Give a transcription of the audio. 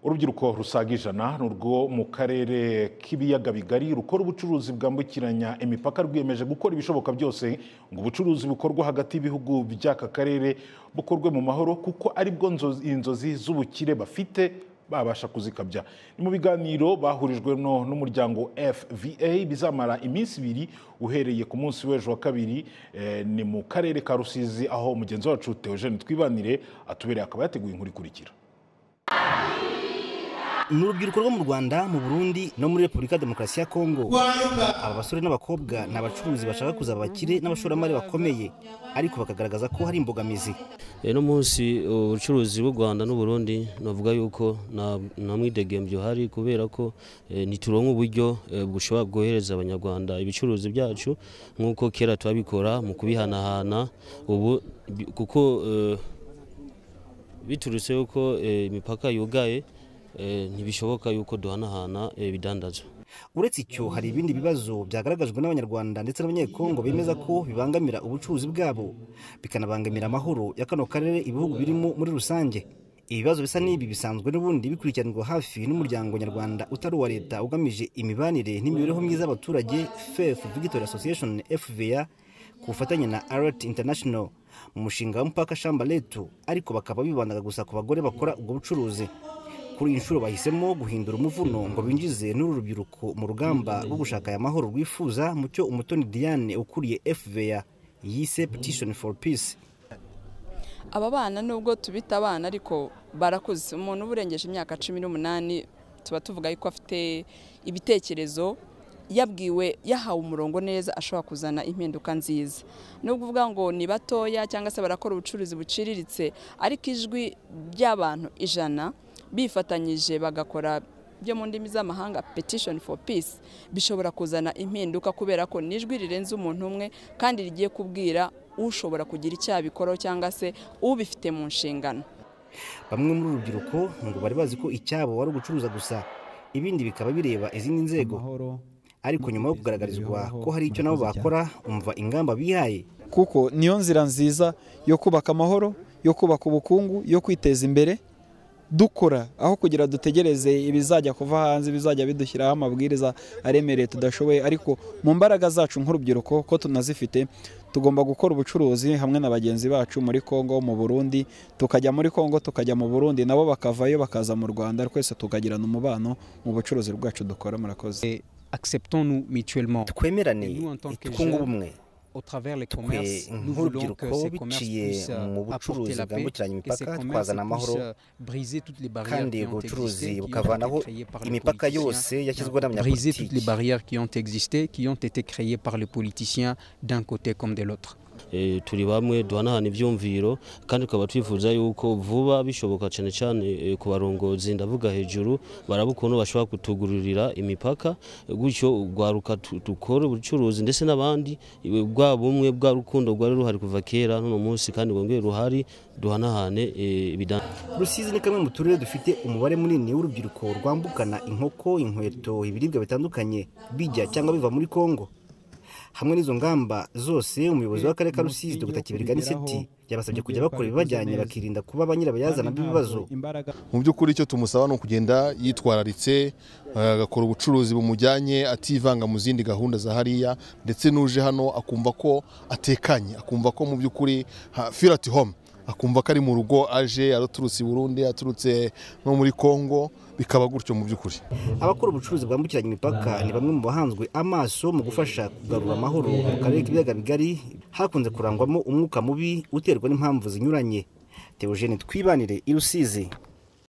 urubyiruko rusaga ijana ni urwo mu karere k'ibiyaga bigari rukora ubucuruzi bwambukiranya imipaka rwiyemeje gukora ibishoboka byose ngo ubucuruzi bukorwa hagati y'ibihugu by'aka karere bukorwe mu mahoro kuko aribwo nzo- inzozi z'ubukire bafite babasha kuzikabya ni mu biganiro bahurijwemo n'umuryango fva bizamara iminsi ibiri uhereye ku munsi w'ejo wa kabiri eh, ni mu karere ka rusizi aho mugenzi wacu teogene twibanire atubereye akaba yateguye inkuru ikurikira ni urubyiruko rwo mu rwanda mu burundi no muri repubulika ya demokarasi ya kongo aba basore n'abakobwa ni abacuruzi bashaka kuza abakire n'abashoramari bakomeye ariko bakagaragaza ko hari imbogamizi uno munsi ubucuruzi bw'u rwanda n'uburundi navuga yuko nta nta mwidegembyo uhari kubera ko eh, ntituronka uburyo eh, bushobora bwohereza abanyarwanda ibicuruzi byacu nk'uko kera twabikora mu kubihanahana ubu bi- kuko eh, biturutse yuko eh, imipaka yugaye eh, ntibishoboka yuko duhanahana eh, ibidandazwa uretse icyo hari ibindi bibazo byagaragajwe n'abanyarwanda ndetse n'abanyekongo bemeza ko bibangamira ubucuruzi bwabo bikanabangamira amahoro ya kano karere ibihugu birimo muri rusange ibibazo bisa n'ibi bisanzwe n'ubundi bikurikiranwa hafi n'umuryango nyarwanda utari uwa leta ugamije imibanire n'imibereho myiza y'abaturage fef victory association fva ku bufatanye na alert international mu mushinga w'umupaka shambaletu ariko bakaba bibandaga gusa ku bagore bakora ubwo bucuruzi kuri iyi nshuro bahisemo guhindura umuvuno ngo binjize n'uru rubyiruko mu rugamba rwo gushaka aya mahoro rwifuza mu cyo umutoni diane ukuriye fva yise petition for peace aba bana nubwo tubita abana ariko barakuze umuntu uba urengeje imyaka cumi n'umunani tuba tuvuga yuko afite ibitekerezo yabwiwe yahawe umurongo neza ashobora kuzana impinduka nziza nubwo uvuga ngo ni batoya cyangwa se barakora ubucuruzi buciriritse ariko ijwi ry'abantu ijana bifatanyije bagakora byo mu ndimi z'amahanga petition for peace bishobora kuzana impinduka kubera ko nijwi rirenze umuntu umwe kandi rigiye kubwira ushobora kugira icyaha bikoraho cyangwa se ubifite mu nshingano bamwe muri uru rubyiruko ngo bari bazi ko icyabo wari ugucuruza gusa ibindi bikaba bireba izindi nzego ariko nyuma yo kugaragarizwa ko hari icyo nabo bakora umva ingamba bihaye kuko niyo nzira nziza yo kubaka amahoro yo kubaka ubukungu yo kwiteza imbere dukora aho kugira dutegereze ibizajya kuva hanze ibizajya bidushyiraho amabwiriza aremereye tudashoboye ariko mu mbaraga zacu nk'urubyiruko ko tunazifite tugomba gukora ubucuruzi hamwe na bagenzi bacu muri Kongo mu Burundi tukajya muri Kongo tukajya mu Burundi nabo bakavayo bakaza mu Rwanda twese tukagirana umubano mu bucuruzi bwacu dukora murakoze acceptons-nous mutuellement. twemerane Nous, en tant que twunge jeunes, ubumwe Au travers les twe commerces, nous voulons nk'urubyiruko que ces commerces biciye puissent mu euh, apporter bucuruzi la paix, bwambukiranya que ces imipaka commerces twazana amahoro puissent euh, briser toutes les barrières kandi qui ubwo ont bucuruzi existé, qui bukavanaho ont été créées par les imipaka yose politiciens, yashyizweho briser toutes les n'abanyapolitiki barrières qui ont existé, qui ont été créées par les politiciens d'un côté comme de l'autre. Eh, turi bamwe duhanahana ibyumviro kandi tukaba twifuza yuko vuba bishoboka cyane cyane eh, ku barongozi ndavuga hejuru baraba ukuntu bashobora kutugururira imipaka eh, gutyo urwaruka tu- dukora ubucuruzi ndetse n'abandi eh, bwa bumwe bwa rukundo rwari ruhari kuva kera n'uno munsi kandi rwongere ruhari duhanahane eh, ibidan rusizi ni kamwe mu turere dufite umubare munini w'urubyiruko rwambukana inkoko inkweto ibiribwa bitandukanye bijya cyangwa biva muri kongo hamwe n'izo ngamba zose umuyobozi w'akarere ka rusizi dr kiberigani siti yabasabye kujya bakora ibibajyanye bakirinda kuba ba nyirabayazana b'ibibazo imbaraga mu by'ukuri icyo tumusaba ni ukugenda yitwararitse eh, agakora ubucuruzi bumujyanye ativanga mu zindi gahunda za hariya ndetse n'uje hano akumva ko atekanye akumva ko mu by'ukuri ha- feel at home akumva ko ari mu rugo aje araturutse i burundi aturutse no muri kongo bikaba gutyo mu by'ukuri abakora ubucuruzi bwambukiranya imipaka ni bamwe mu bahanzwe amaso mu gufasha kugarura amahoro mu karere k'ibiyaga bigari hakunze kurangwamo umwuka mubi uterwa n'impamvu zinyuranye teogene twibanire i rusizi